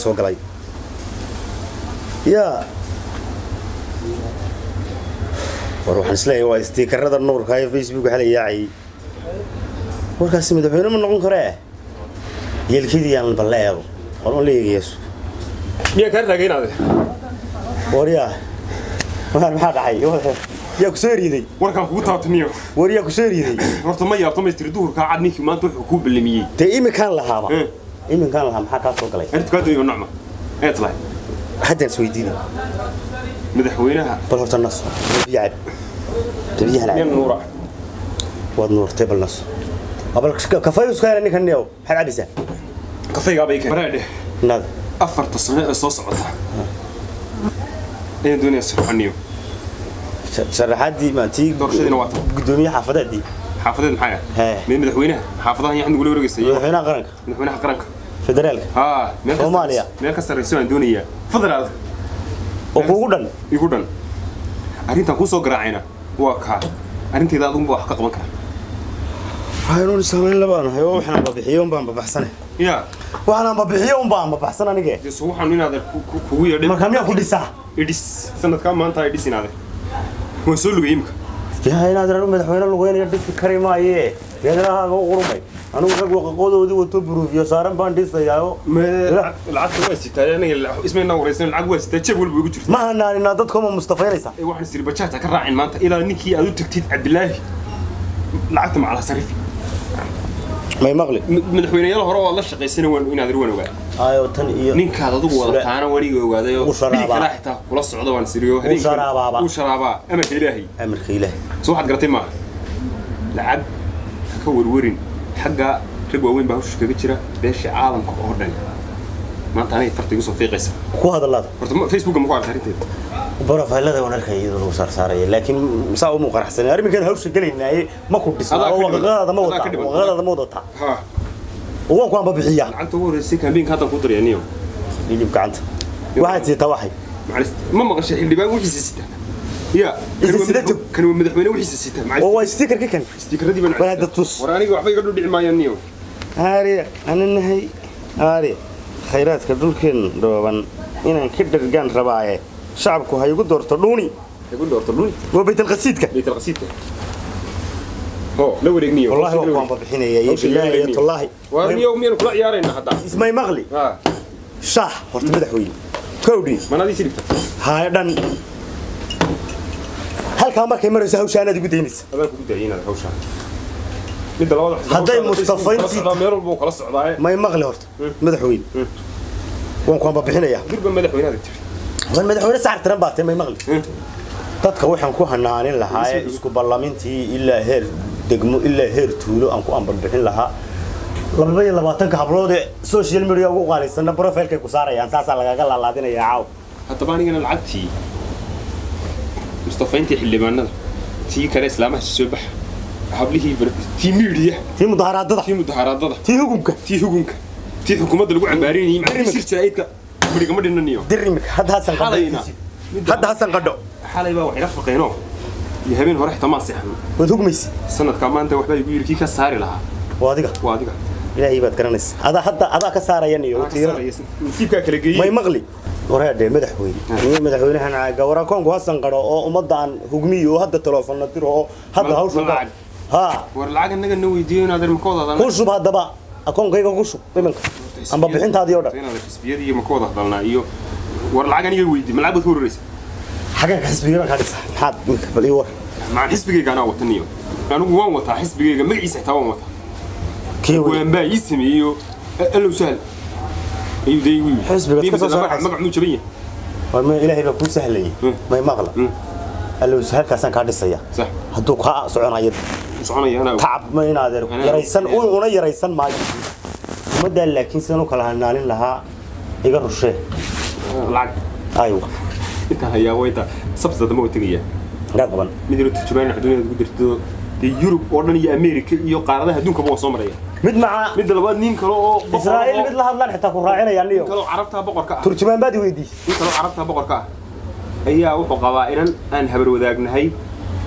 soo galay yaa war waxaan isleeyahay waa istiikarada nuurka ee facebook waxaa la yaacayay warkaasi madaxweyne ma noqon karee yeelkidii aan balle eego war un la eegayeesu miyaa kaa taagaynaade waryaa waar maxaa dhacay yaa ku soo riiday warkaan kugu taabtamiyo war yaa ku soo riiday horta ma yaabto maystiri duhurkaa cad ninkii maanta wuxuu kuu ballamiyey dee iminkaan lahaaba Eh. iminkaan lahaa maxaa kaa soo galay arrintu kaa dooyo nocma eed lahay haddaan isweydiinay madaxweynaha bal horta naso biyo cab biyahan nin cab nuura waad nuurtay bal naso bal kafayuskaana ninkan niyow maxaad cabaysaa kafaygaabay keen bareedhe nada afarta sano ee soo socota ayaan doonaya sirxaniyo sharaxaadii maatii Doorashadiina waa tan. gudoomiye xaafadeedii xaafadeed maxaa Hee. mid madaxweynaha xaafadahan yaxan nagula wareegaysay madaxweynaha qaranka madaxweynaha qaranka federaalka haa meel ka Soomaaliya. sarreyso- meel ka sarreyso aan doonayaa federaal oo kuugu dhan igu dhan arrintan kuu soo garaacayna waa kaa arrinteeda adunba wax ka qaban kara waxaynu samayn labaanahay oo waxaan babixiyo unbaan babaxsane yaa waxaan babixiyo unbaan babaxsan anige deso waxaan inaad ku- ku- kugu yeedhay marka miyaa ku dhisaa idhis sanadkaa maanta idhis inaade waan soo lugay imika yaa inaad ranu madaxweyne lugeynaya dhisi kari maaye geedalahaaga u qurmay anigu rag waqaqoodoodii wato buruufiyo saaran baan dhisayaayo lacagta waa sitaa aniga ismaynaa wareysan lacag waa sitaa jeeb walba igu jirta ma hanaaninaa dadkoma mustafaynaysa ee waxaan siri bajaajta ka raacin maanta ilaa ninkii aad u tagtid cabdilaahi lacagta macala sarifi may maqli M- madaxweyneyaal hore oo la shaqaysana waan inaad waan ogaa ayo tan iyo ninkaad adigu wadataana weliga ogaaday oo Uu sharaabaa. dhiig kalaa xitaa kula socda waan siriyo sharaabaaba. uu sharaabaa amarka ilaahay amarka ilaah soo waxaad garatay maaha lacag ha ka warwarin xagga rag waaweyn baa hawsha kaga jira beesha caalamka oo dhan maanta aniga farta igu soo fiiqaysa ku hadalaada horta ma- facebooka ma ku arka arrinteeda borofaylada waan arkaya iyadoo lagu saarsaaraya laakiin saa umu qaraxsanay arrinkan hawsha gelaynaaye ma ku dhisna Adaa oo ka dhiman. waqaqadaada ma Adaa ka wadataa dhiman. waqaqadaada ma wadataa ha oo waan ku anbabixiyaa lacagta ugu horreysay kaambiinka haddan ku daraya niyo hilib gacanta waxaad siitaa waxay macalist ma maqashay xildhibaan wixiisa sita ya Isa sidato. kan waa madaxweyne wixiisa sita oo macalist waa stikerka kan stiikaradii baan War hadda tus. war aniga waxba iga dhudhici maayaan niyo aariya ananahay aariya khayraadka dhulkeen dhooban inaan ka dhargaan rabaaye shacabku ha igu doorto dhuuni igu doorto dhuni waa baytalqasiidka baytal qasiidka ho la wareeg niyo والله هو كان ببحينيا يا بالله يا الله war niyo miyaan kula ciyaarayna hadda اسمعي مغلي ha شاه horta madaxweyne kowdhi manadii sirigta haya dhan halkaa markay marayso hawshaanaad igu daynaysa adaan kugu daayay inaad hawshaan midda labada Hadday Mustafaynti- meel walba uu kala socdaaye may maqli horta madaxweyne waan ku anbabixinayaa durba madaxweynaada tiri waan madaxweyne saxar tiran baatay may maqli dadka waxaan ku hanaanin lahaa ee isku ballamintii ilaa heer degmo ilaa heer tuulo aan ku anbabixin lahaa laba iyo labaatanka hablood ee social media ugu qaalisanna profilkay ku saarayaan saasaa lagaga laalaadinayaa caaw haddaba anigana lacagtii mustafayntii xildhibaanada tii kale islaamaha soo baxa hablihii bar- tii miidiya tii mudaharaadada tii mudaharaadada tii hugunka tii hugunka tii xukuumadda lagu cambaarinayay macalin shir jaraa'idka barigama dhinaniyo dir imika hadda hasan Xalayna. qadho hadda hasan qadho xalay baa waxay la faqeenoo iyo habeen hore xitaa maan seexan waad hugmaysi sanadkaa maanta waxbaa igu yidhi kii ka saari lahaa waa adiga waa adiga ilaahay baad garanaysa adaa hadda adaa ka saarayan iyo Aa, ka tiirada saaraysa. nasiibkaa kala may geeyey maqli wareedhe madaxweyne iyo madaxweynahan gawarakoonku hasan qadho oo ummadda aan hugmiyo oo hadda telefoonna diro oo hadda Ma- hawsha ma lacag. ha war lacag annaga na weydiiyo inaad makooda ku shub haddaba akoonkayga ku shub iminka amba bixintaadii oo dhan inaad xisbiyadii iyo makooda hadalnaa iyo war lacag aniga weydii ma lacag baad ka hororeysa xagganka xisbiga kaa dhisa maxaad iminka bal ii war macaan xisbigayga anaa watan iyo anigu waan wataa xisbigayga magaciisa xitaa waan wataa kii wey waan baa ii sameeyo allow sahal ayuu dee igu yidhi Xisbigaad ka soo Magac- saaraysa. magac muu jaban yahay war ma ilaahay baa kuu sahlayay Hmm. may maqla Hmm. allow halkaasaan kaa dhisaya sax hadduu kaa soconayo u soconaya anaa tacab ma inaad er Anaa- yaraysan un una yaraysan maayo ummaddaa laakiin sidaan u kala hanaanin lahaa iga rushee lacag aywa intaan hayaa waa intaa sabta dama waa tegaya gaa qaban mid yaro turjumaan adduunyada ku jirto dee yurub oo dhan iyo america iyo qaaradaha adduunkaba waa soo maraya mid maca midda labaad nin kale oo boqor israa'iil oo- mid la hadlaan xitaa ku raacinaya nin niyo kale oo carabtaa boqorka ah turjumaan baad i weydiisay nin kale oo carabtaa boqorka ah ayaa wuxuu qabaa inan aan habar wadaagnahay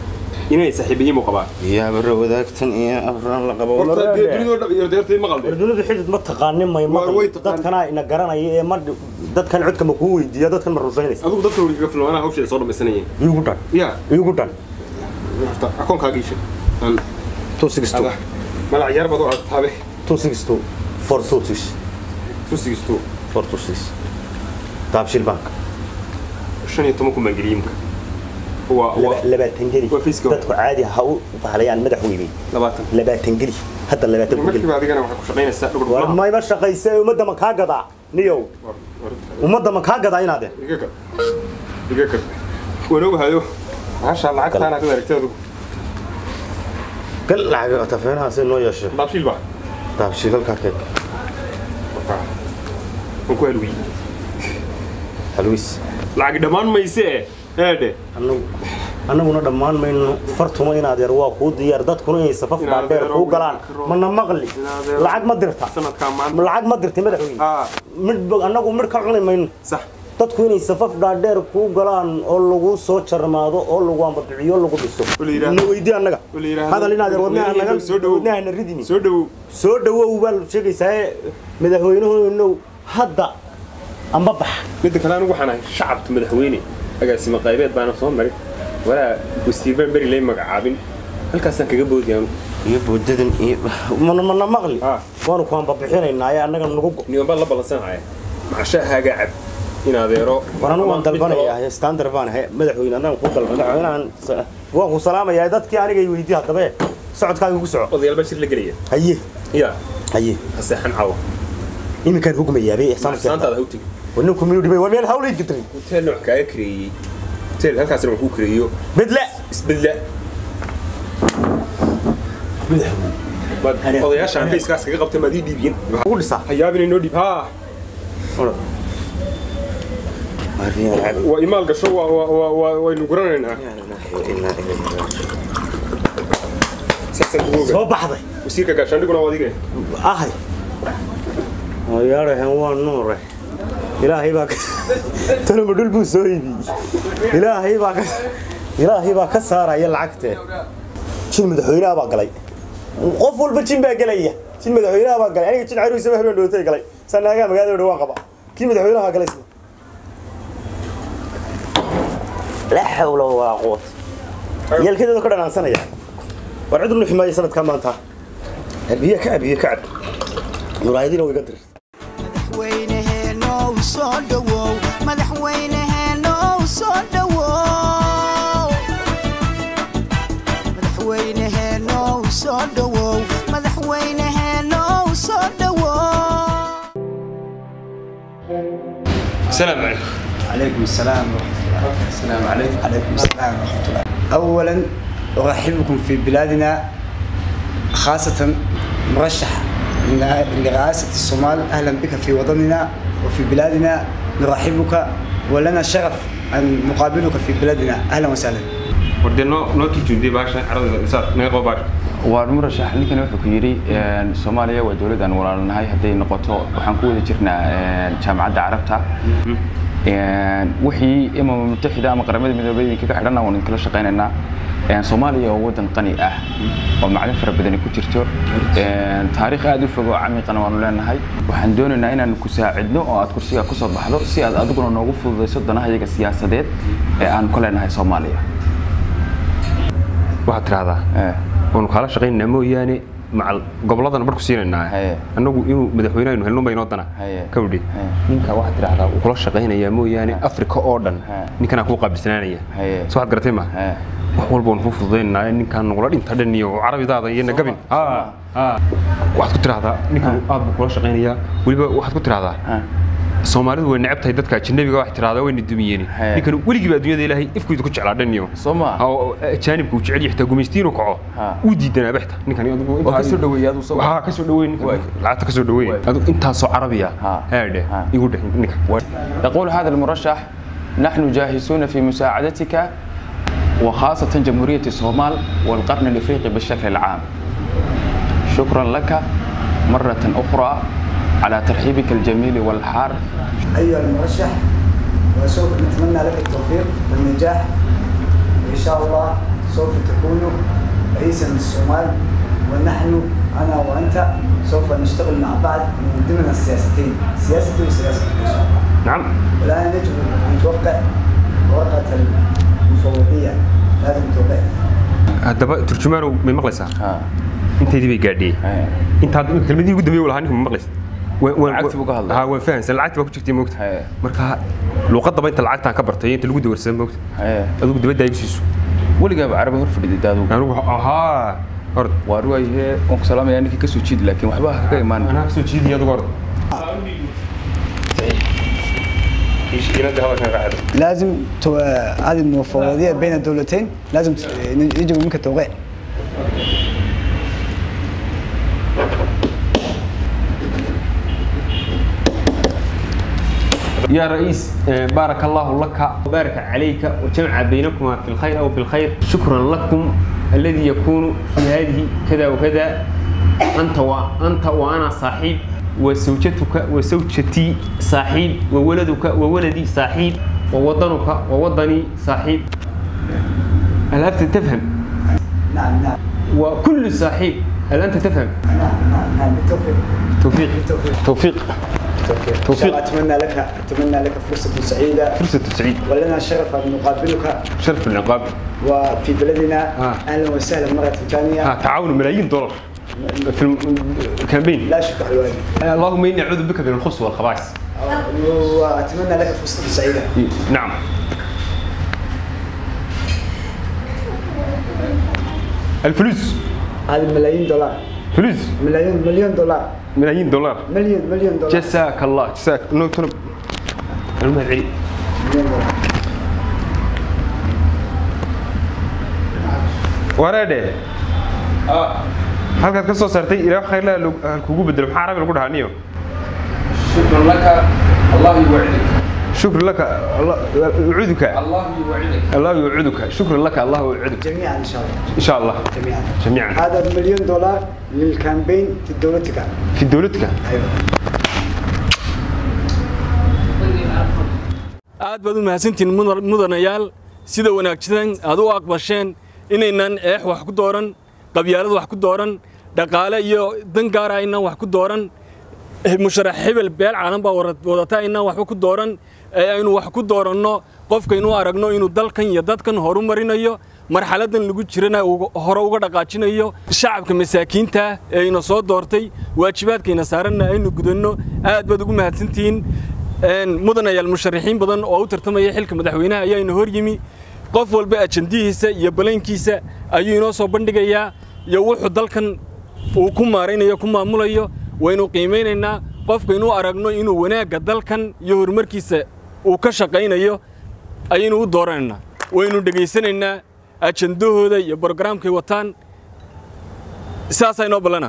inay saaxiibayiin buu qabaa yaa barra wadaagtan iyo afran la qabo horta dee dunidoo dhan iyo deertay maqal dee dunidu xidid ma taqaanin may Waa way maqli taqaan. dadkana ina garanaya ee ma dadkan codka ma kuu weydiiya dadkan ma rusaynaysa adigu dadka weli kaga filan anaa hawsheeda soo dhamaysanayeen iigu dhan ya iigu dhan horta akoonkaaga isha aan two six two ada malac yar baad u aragtaabe two six two four two six two six two four two six daabshil bank shan iyo toban kun baan geliyey imka waa waa Laba- labaatan geli Waa fiiska. dadku caadi ha u bahlayaan madax weynay labaatan labaatan geli hadda labaatan ku geli markiiba adigana waxay ku shaqaynaysaa dhugdhug war maaha mayma shaqayse ummadda ma kaa gadaa niyow War- war- ummadda ma kaa gadaa inaade iga kar iga kar waan ogahayo maasha lacagtaana ka aragtay adigu gal lacag tafeenahaasi noo yeeshe daabshiil baa daabshiilalkaa keeg waan ku halwiyey halwiis lacag dhammaan mayse eedhe annagu annaguna dhammaan mayno fartuma inaad yar waa kuu diyaar dadkuna inay safaf Inaad dhaadheer yaro kuu galaan karo. mana maqli Inaad yaro- lacag ma dirta sanadkaa maanta lacag ma dirta madaxweyne aa midh annagu midh ka cuni mayno sax dadku inay safaf dhaadheer kuu galaan oo lagu soo jarmaado oo lagu ambabiciyo lagu dhiso la yidhaahdo- na weydii annaga oo la yidhaahdo- hadal inaad yar wadnaha naga soo dhawow. wadnahana ridini soo dhawow soo dhawow baa sheegaysaa madaxweynuhu hadda amba bax midda kale anigu waxaan ahay shacabka madaxweyne agaasimo qaybeed baana soo marin walaa wasiirbaan beri lay magacaabin halkaasaan kaga boodi anu iyo boodadan iyo mana mana maqli Ah. waanu ku ambabixinaynaa ee annaga nagu go niman baan la ballansanaya macashahaaga cab in adeero war anigu waan ama mid dalbanayaa standard baan ahay madaxweyne annaga ku dalban madaxweynahan waan ku salaamayaa dadkii aniga i weydii haddaba ee socodkaaga ku soco kaloo odayaal baa shir la gelaya haye ya haye haseexan caawa iminkaan hugmayaabay ixsaan saantaada ha u tegi waninku miyuu dhibay war meel hawlay gidray hoteel nooc kaaga kareeyey hoteel halkaasna waan kuu kareeyo bedla isbedla maad Hani- odayaashaan fayskaas kaga qabtay maad ii dhiibiyeen ugu dhisaa ha yaabin inoo dhiib haa waa imaal gasho waa waa waa waa waynu guranaynaa saasaan kugu oga soo baxday wasiirka gaashaandhiguna waa adiga ahay yaarahan waa nuure ilaahay baa ka tanuma dhul buu soo iibiyey ilaahay baa ka ilaahay baa ka saaraya lacagtee jin madaxweynaha baa galay qof walba jin baa gelaya jin madaxweynaha baa galay aniga jin caruusaba habeen dhootay galay sanaagaa magaalada dhawaan qaba kii madaxweynaha galay isna laa xawla walaa quwata yeelkadeedu ka dhanaansanaya war cid nu ximaaya sanadkaa maanta abiye ka abiye ka cab muraayadiina way ga dir madaxweyneheenow soo dhowow madaxweyneheenow soo dhowow madaxweyneheenow soo dhowow madaxweyneheenow soo dhowow السلام عليكم عليكم السلام ورحمة الله السلام عليكم عليكم السلام ورحمة الله أولا أرحبكم في بلادنا خاصة مرشح لرئاسة الصومال أهلا بك في وطننا وفي بلادنا نرحبك ولنا شرف أن نقابلك في بلادنا أهلا وسهلا ودي نو نو تجندي باشا عرض الإنسان نيقو باشا waa murashax ninkani wuxuu ku yidhi soomaaliya waa dowlad aan walaalnahay hadday noqoto waxaan ku wada jirnaa jaamacadda carabta wixii imama mutaxida ama qaramada midoobay idinkaga xidhana waan idinkala shaqaynaynaa soomaaliya waa wadan qani ah oo maclin fara badani ku jirto taariikh aad u fog oo camiiqana waanu leenahay waxaan doonaynaa inaan ku saacidno oo aad kursiga kusoo baxdo si aad adiguna noogu fududayso danaha iyaga siyaasadeed ee aan ku leenahay soomaaliya waxaad tidhahdaa waanu kaala shaqaynaynaa mooyaane macal gobolladana barku siinaynaa Haye. annagu inuu madaxweyne aynu helno baynoo dana Haye. kawdhi Haye. ninka waxaad tidhahdaa wuu kula shaqaynayaa mooyaane afrika oo dhan Haye. ninkanaa kuu qaabilsanaanaya Haye. so waxaad garatay ma Haye. wax walba waan kuu fududaynaa ninkaan nagula dhinta dhan iyo carabidaada iyo nagabin Soma. waxaad ku tidhahdaa ninkan aad buu kula shaqaynayaa weliba waxaad ku tidhahdaa soomaalidu way necab tahay dadka ajnabiga wax tiraahdaa wayna dumiyeen Haye. ninkan weligiiba adduunyada ilaahay ifkuyda ku jeclaa dhan iyo Soo ma? oo ajaanibku uu jecel yahay xitaa gumaystiinu kaco Ha. uu diidanaa baxta ninkan adigu Waa ka soo dhaweeyay adigu soo- ha ka soo dhaweey ninkan Waay. lacagta ka soo dhaweey adigu intaasoo carabiya Ha. haadhe Ha. igu dheh ninkan يقول هذا المرشح نحن جاهزون في مساعدتك وخاصة جمهورية الصومال والقرن الإفريقي بالشكل العام شكرا لك مرة أخرى على ترحيبك الجميل والحار أيها المرشح وسوف نتمنى لك التوفيق والنجاح وإن شاء الله سوف تكون رئيسا للصومال ونحن انا وانت سوف نشتغل مع بعض من ضمن السياستين سياستي وسياسه الشعب nacam والان يجب ان توقع ورقه المفوضيه لازم توقع haddaba turjumaanow may maqlaysaa ها intaydii bay gaadhiyey ها intaad kelmadii ugu dambeeyey lahaa ninka ma maqlaysa Lacagtii buu ka hadlay. ha waan fahansan lacagti baa ku jirtay moogta Hee. marka luuqadaba inta lacagtaan ka bartay inta lagu dawarsan moogta ها adigu dibadda igu siiso weligaaba carabi hor fadhida daadu anigu ahaa hord waa ruwaayhe waan ku salaamaya ninkii ka soo jiidi laakiin waxba ha kaga imaan anaa soo jiidiya adigu hord لازم تو... هذه المفوضيه بين الدولتين لازم ت- يجب منك التوقيع يا رئيس آه، بارك الله لك وبارك عليك وجمع بينكما في الخير أو بالخير شكرا لكم الذي يكون في هذه كذا وكذا أنت وأنت وأنا صاحب وزوجتك وزوجتي صاحب وولدك وولدي صاحب ووطنك ووطني صاحب هل أنت تفهم؟ نعم نعم وكل صاحب هل أنت تفهم؟ نعم نعم نعم بالتوفيق توفيق بالتوفيق توفيق بالتوفيق إن شاء الله اتمنى لك اتمنى لك فرصه سعيده فرصة سعيد ولنا الشرف ان نقابلك شرف العقاب وفي بلدنا آه. اهلا وسهلا مره ثانيه ها تعاون ملايين دولار في الم- الكامبين لا شك على الواجب اللهم اني اعوذ بك من الخبث والخبائث واتمنى لك فرصه سعيده نعم الفلوس هذه ملايين دولار فلوس ملايين مليون دولار ملايين دولار مليون مليون دولار جزاك الله جزاك نو تنب المهد علي مليون دولار wareedhe halkaad ka soo saartay ilaa khayr la kugu bedelo maxaa arabi lagu dhahaa niyo شكرا لك الله يوعدك shukr laka Allah- yucuduka الله يوعدك allah yucuduka shukran laka allah yucuduka جميعا ان شاء الله in sha allah جميعا جميعا هذا مليون دولار للكامبين في دولتك في dowladka ايوه aad baad u mahadsantihiin mudan- mudanayaal sida wanaagsan aad u aqbasheen inaynan eex wax ku dooran qabyaalad wax ku dooran dhaqaale iyo dan gaara aynan wax ku dooran eh, musharax hebel beel caalan baa wara- wadata aynan waxba ku dooran ee aynu wax ku dooranno qofkaynu aragno inuu dalkan iyo dadkan horu marinayo marxaladan lagu jirana uu hore uga dhaqaajinayo shacabka masaakiinta ee ina soo doortay waajibaadkayna saaranna aynu gudanno aad baad ugu mahadsantihiin Een, mudanayaal musharaxiin badan oo u tartamaya xilka madaxweynaha ayaa ina hor yimi qof walba ajandihiisa iyo balankiisa ayuu inoo soo bandhigayaa iyo wuxuu dalkan uu ku maaraynayo ku maamulayo waynu qiimaynaynaa qofkaynu aragno inuu wanaagga dalkan iyo horumarkiisa uu ka shaqaynayo ayaynu u dooranaynaa waynu dhegaysanaynaa ajandahooda iyo brogaraamkay wataan saasaa inoo ballana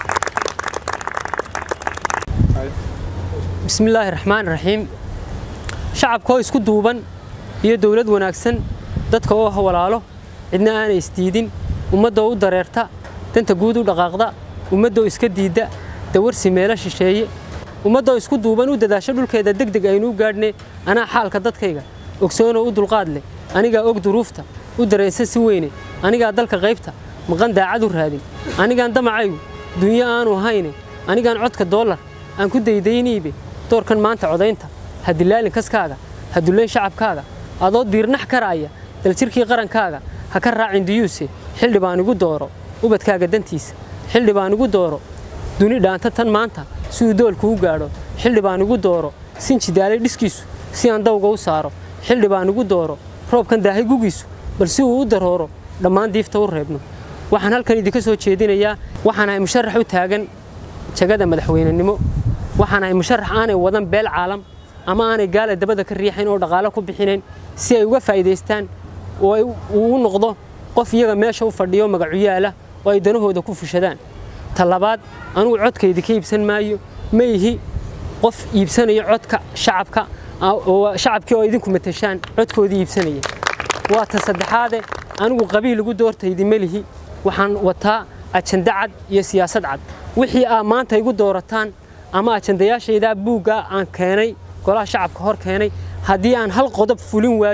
بسم الله الرحمن الرحيم shacabka oo isku duuban iyo dowlad wanaagsan dadka oo hawalaalo cidna aanay isdiidin ummadda oo u dareerta danta guud u dhaqaaqda ummadda oo iska diidda dawarsi meelo shisheeye ummadda oo isku duuban u dadaasho dhulkeeda degdeg aynu u gaadhne anaa xaalka dadkayga ogsoonoo u dulqaad leh anigaa og duruufta u dareensan si weyne anigaa dalka qaybta maqan daacad u raadin anigaan damacaygu dunyo aanu hayne anigaan codka doolar aan ku daydayniibe doorkan maanta codaynta ha dilaalin kaskaaga ha dullayn shacabkaaga adoo diirnax karaaya daljirkii qarankaaga ha ka raacin diyuuse xildhi baan igu dooro ubadkaaga dantiisa xildhi baan igu dooro duni dhaanta tan maanta si uu doolku u gaadho xildhi baan igu dooro sinji daalay dhiskiisu si aan dawga u saaro xildhi baan igu dooro roobkan daahay gugiisu bal si uu u darooro dhammaan diifta u reebno waxaan halkan idinka soo jeedinayaa waxaan ahay musharax u taagan jagada madaxweynenimo waxaan ahay musharax aanay wadan beel caalam ama aanay gaala dabada ka riixayn oo dhaqaale ku bixinayn si ay uga faa'iidaystaan oo ay uu u noqdo qof iyaga meesha u fadhiyo magacu yaala oo ay danahooda ku fushadaan ta labaad anugu codkaydi ka iibsan maayo ma ihi qof iibsanayo codka shacabka a- oo shacabkii oo idinku matashaan codkoodii iibsanaya waa ta saddexaade anigu qabiil ugu doortaydi ma lihi waxaan wataa ajanda cad iyo siyaasad cad wixii aa maanta igu doorataan ama ajandayaashaydaa buugga aan keenay golaha shacabka hor keenay haddii aan hal qodob fulin waayo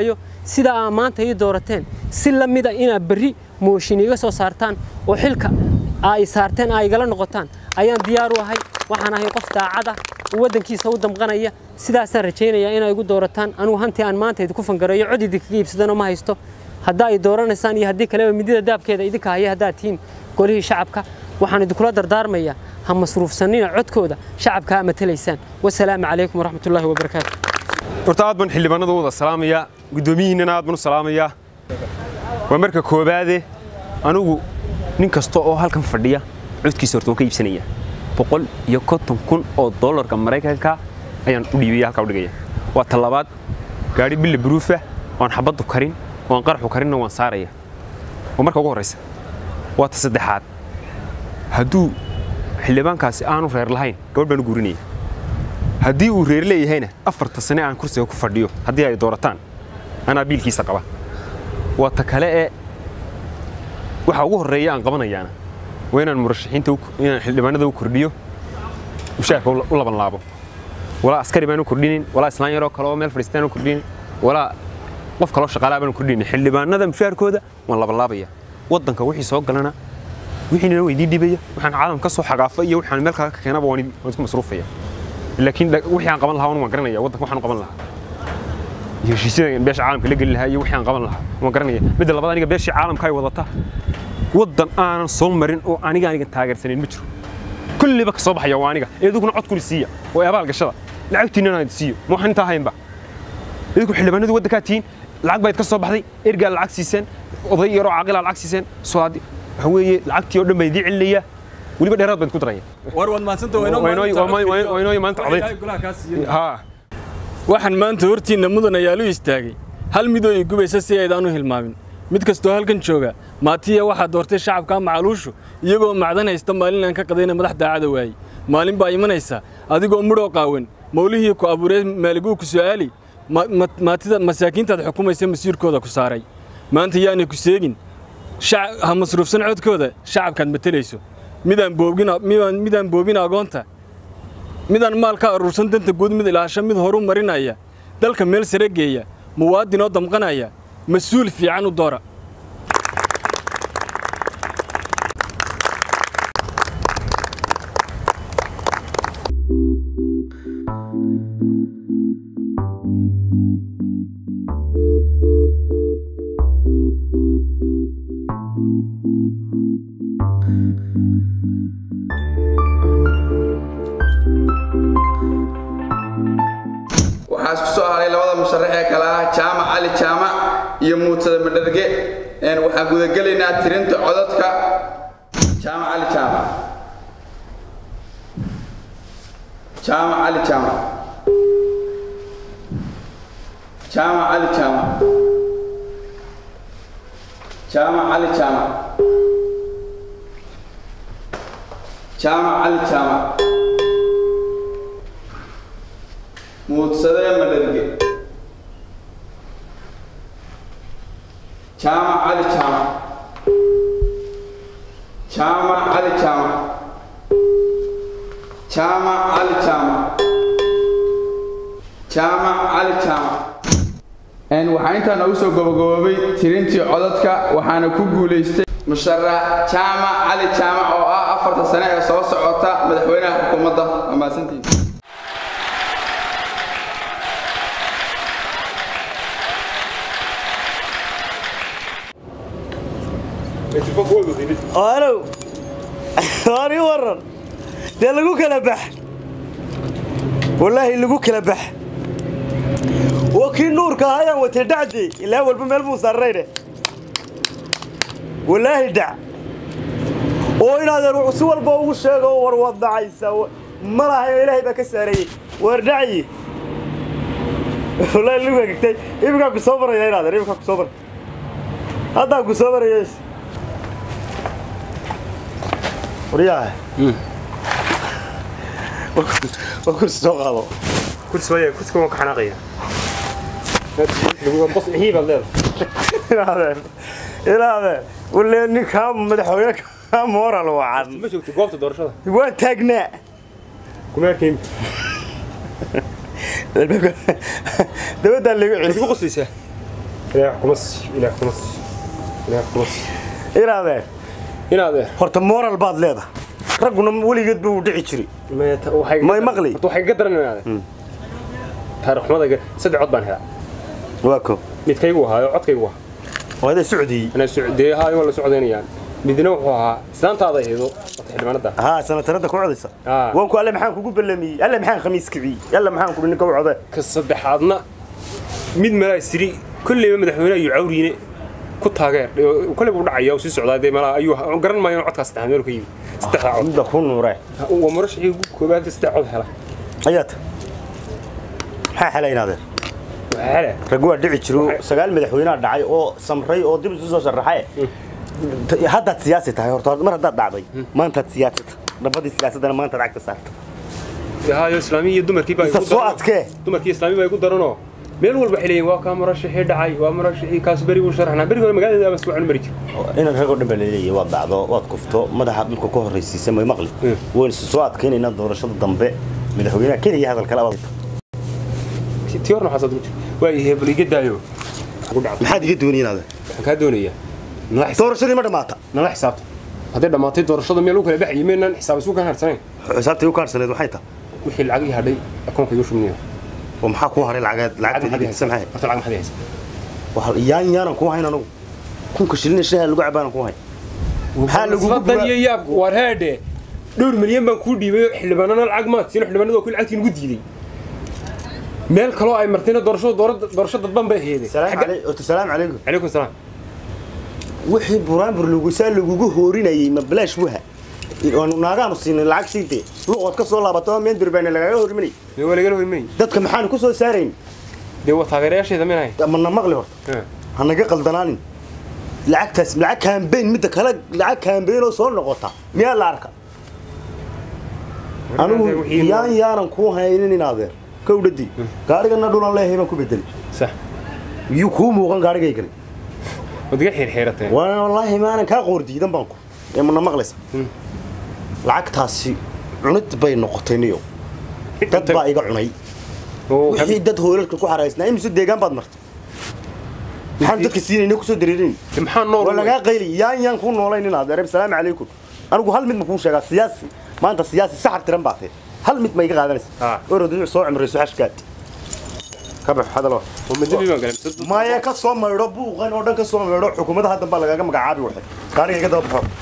sida aa maanta ii doorateen si la mida inaad berri mooshin iga soo saartaan oo xilka aa i saarteen aa igala noqotaan ayaan diyaar u ahay waxaan ahay qof daacada oo waddankiisa u damqanaya sidaasaan rajaynayaa inaa igu doorataan anugu hantii aan maanta idinku fangareeyo cod idinkaga iibsadana ma haysto haddaa ay dooranaysaan iyo haddii kaleba midida daabkeeda idinka haya haddaad tihiin golihii shacabka waxaan idinkula dardaarmayaa ha masruufsanina codkooda shacabka aa matalaysaan wasalaamu calaykum waraxmatullaahi wabarakaatu horta aad baan xildhibaanada wada salaamayaa guddoomiyihiinnana aad baan u salaamayaa waa marka koobaade anigu nin kasta oo halkan fadhiya codkiisa horta waan ka iibsanaya boqol iyo konton kun oo dollarka maraykanka ayaan u dhiibaya halkaa u dhigaya waa ta labaad gaadhi bille buruufa waan xabaddu karin waan qaraxu karinna waan saaraya waa marka ugu horraysa waa ta saddexaad hadduu xildhibaankaasi aanu reer lahayn gabadh baan u guurinaya haddii uu reer leeyahayna afarta sane aan kursiga ku fadhiyo haddii ay doorataan anaa biilkiisa qaba waa ta kale ee waxa ugu horreeya aan qabanayaana waa inaan murashaxiinta u- inaan xildhibaanada u kordhiyo mushaarka u u laban laabo walaa askari baan u kordhinin walaa islaan yaroo kale oo meel fadhiistaan u kordhinin walaa qof kaloo shaqaalaa baan u kordhinin xildhibaanada mushaarkooda waan laban laabaya waddanka wixii soo galana wixiina weydii dhibaya waxaan caalam ka soo xagaafa iyo waxaan meel kale ka keenaba waan waan isku masruufaya laakiin dha- wixii aan qaban lahaa waan garanaya waddanka waxaan u qaban lahaa iyo heshiisyada beesha caalamka la geli lahaa iyo wixii aan qaban lahaa waan garanaya midda labaad aniga beeshii caalamka ay wadata waddan aanan soo marin oo aniga aniga taageersanayn ma jiro kulliba ka soo baxaya waa aniga iduguna cod kuli siiya oo abaal gashada lacagtiinana aan siiyo ma waxaan intaa haynba idinku xildhibaanadu waddankaa tihiin lacag bayd ka soo baxday ergaa lacag siiseen oday yaroo caaqilaa lacag siiseen soo haddi waxa weeye lacagtii oo dhan baa idii celinaya weliba dheeraad baan ku daraya war waad maadsanta Waa inoo- waa ma- waa inoo maanta codayd. haa waxaan maanta hortiinna mudanayaal u istaagay hal midoo ii gubaysa si aydaan u hilmaamin mid kastoo halkan jooga maatiya waxaa doortay shacabka macaluushu iyagoo macdan haysta maalin aan ka qadayna madax daacada waayey maalin baa imanaysa adigoo mudhoo qaawan mawlihii ku abuuree maaliguu ku su'aali ma- ma- maatida masaakiintaad xukumaysa masiirkooda ku saaray maanta yaanay ku seegin shac- ha masruufsan codkooda shacabkaad matelayso midaan boobin midaan midaan boobin agoonta midaan maal ka aruursan danta guud mid ilaasho mid horu marinaya dalka meel sare geeya muwaadin oo damqanaya mas-uul fiican u doora waxaa isku soo haray labada musharax ee kale ah jaamac cali jaamac iyo muutada madharge Een, waxaan gudagelaynaa tirinta codadka jaamac cali jaamac jaamac cali jaamac jaamac cali jaamac jaamac cali jaamac jaamac cali jaamac muudsadee madharge jaamac cali jaamac jaamac cali jaamac jaamac cali jaamac jaamac cali jaamac Een, waxaa intaa noogu soo gabagaboobay tirintii codadka waxaana ku guulaystay musharax jaamac cali jaamac oo ah afarta sane ee soo socota madaxweynaha xukuumadda waa mahadsantihiin alow ani waran dee lagu kala bax wallaahi lagu kala bax waa kii nuurka ah ayaan watay dhacdii ilaa walba meel buu saarnayne wallaahi dhac oo inaadan si walba ugu sheego war waad dhacaysa ma lahayo ilaahay baa ka saarayey war dhacyi wallaahi lagu hagagtay iminkaan ku soo maraya inaadan iminkaan ku soo maray haddaan ku soo maraya waryaha waa kursi soo qaado kursi waaya kursiga waan ka xanaaqaya bos mixii baad leedahay ilaadeen ilaadeen wale ninkaa madaxweyne kaa moral wacan ma joogto goobta doorashada waa taagnaa kuma arkayn dabaddaa lagu waad celi ku qoslaysaa ilaah kuma sii ilaah kuma sii ilaah kuma sii inaadeen inaadee horta moral baad leedahay ragguna weligeed buu dhici jiray May maqli? waxay ka daran inaade taariikh xumada saddex cod baan helaa waa ko midkaygu ahaayo codkaygu ahaa waada socdiyey anaa socdee ahaayo waa la socdaynayaan midna wuxuu ahaa islaantaada eedo wata xildhibaanada ها سنة ترى كوعديسا آه. وانكو الله محان كوكو بلمي الله محان خميس كبي الله محان كوكو نكو عدا ka saddexaadna mid malaa isiri kolleyba madaxweyne ayuu cawriine ku taageer kolley buu dhacaya uu sii socdaa dee malaa ayuu garan maayo inuu codkaas saddex meel ka yimi saddexda cod عند كون نوره waa murashixii ugu koobaad saddex cod hela ايات ها حلين هذا waxaa hele رجوا دعي جرو سجال مدحوينا دعي او سمري او دب سوسو شرحه هذا سياسة هاي هرتاد مرة هذا دعي ما أنت سياسة نبضي سياسة أنا ما أنت دعك صارت haayo islaamiya iyo dumarkii baa Isa igu soo daran- adkee. dumarkii islaami baa igu daranoo meel walba waxay leeyihin waa kaa murashixii dhacay waa murashixii kaas beri buu sharaxnaa beri hore magaalada bas wacan mari jir إن الرجل دم اللي واد بعضه واد كفته ما ده حد منكم كهر رئيسي ما يمغلي وين سوات كين إن الدور شد ضمبه مدحوينا كده هذا الكلام tii horna waxaa soo waa ihee bal iga daayo ugu dhacdo ما حد يدوني هذا waxaan kaa doonayaa nala xisaab دور شدي ما دماتا nala xisaabta hadday dhammaatay doorashada meel u kala baxayay maynaan xisaab isu kan harsanayn حسابتي وكارسلت وحيتا wixii lacag ii hadhay akoonka igu shubnaya ومحا كو هري العقاد العقاد سمحي horta lacag maxaad haysa waxaa yaan yaanan ku hayn anagu kunka shilin shaha lagu cabaan ku hayn maxaa lagu dan iyo yaab war heedhe dhowr milyan baan kuu dhiibay xildhibaanana lacag maad siin xildhibaanada waa ku lacagtii nagu diiday meel kaloo ay martayna doorashada doorada doorasho dadban bay aheedeen salaam Xagga- calaykum salaam calaykum calaykum salaam wixii buraanbur lagu saa lagugu hoorinayay ma bilaash waha waanu naagaanu siinay lacag siintee luqood ka soo laabato meel durbaana lagaga horimanay dee waa lagala hoymanay dadka maxaanu ku soo saarayn dee waa taageerayaasheeda minahay mana maqli horta hanaga qaldanaanin lacagtaas lacag kaambeyn midda kale lacag kaambeyn oo soo noqota miyaa la arka anigu yaan yaanan ku haynin in adeer kowdhadii gaarigana dhulan leeyahay baan ku bedeli sax yuu kuu muuqan gaarigaygani waad iga xiirxiirateen waana wallaahi maanan kaa qoor diidan baan ku ee mana maqlaysa lacagtaasi cunid bay noqotay niyo dad baa iga cunay oo wixii dad hoolalka ku xaraysnaa imise deegaan baad martay maxaan dadka siinayna kusoo dareerin maxaa nool waa lagaa qayli yaan yaan kuu noolayn inaad areeb salaamu calaykum anigu hal mid ma kuu sheegaa siyaasi maanta siyaasi saxar tiran baa tahay hal mid ma iga qaadanaysa Ah. orodu soo cimrayso xashkaad ka bax hadalo oo madabi baan galay mise maya ka soo maydho buuqan oo dhan ka soo maydho xukuumadda haddan baa lagaaga magacaabi waxay gaariga iga daba baxo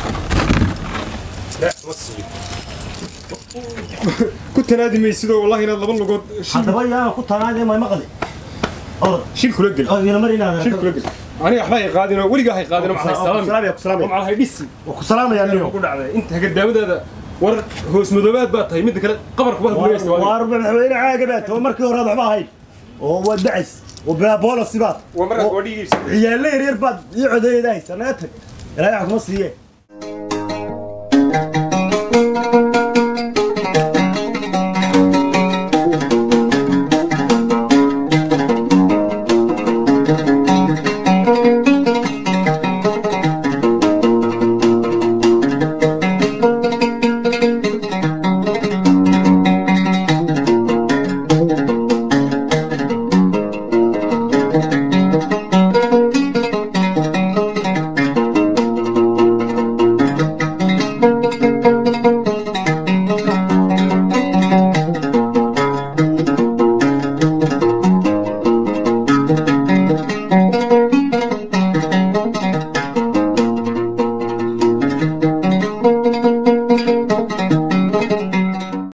ku tanaadi maysidoo wallahi inaad laba lugood haddaba yaan ku tanaade may maqli orod shil kula geli oo ina mar inaad shil kula geli aniga waxba hay qaadinoo weligaa hay qaadinoo maxay salaami salaamaya ku salaamaya maxaa hay dhisi ku salaamaya niyo ku dhacday inta hagadaamadaada war hoos madoobaad baa tahay midda kale qabarku baa gulaysta waar madaxweyne caaga baa too markii hore waxba ahayn oo waa dacays oo baaboolasi baad waa markaa gabadhigiisa ciyaale yaryar baad ii codeeyada haysa naga tag ilaahay wax kuma siiye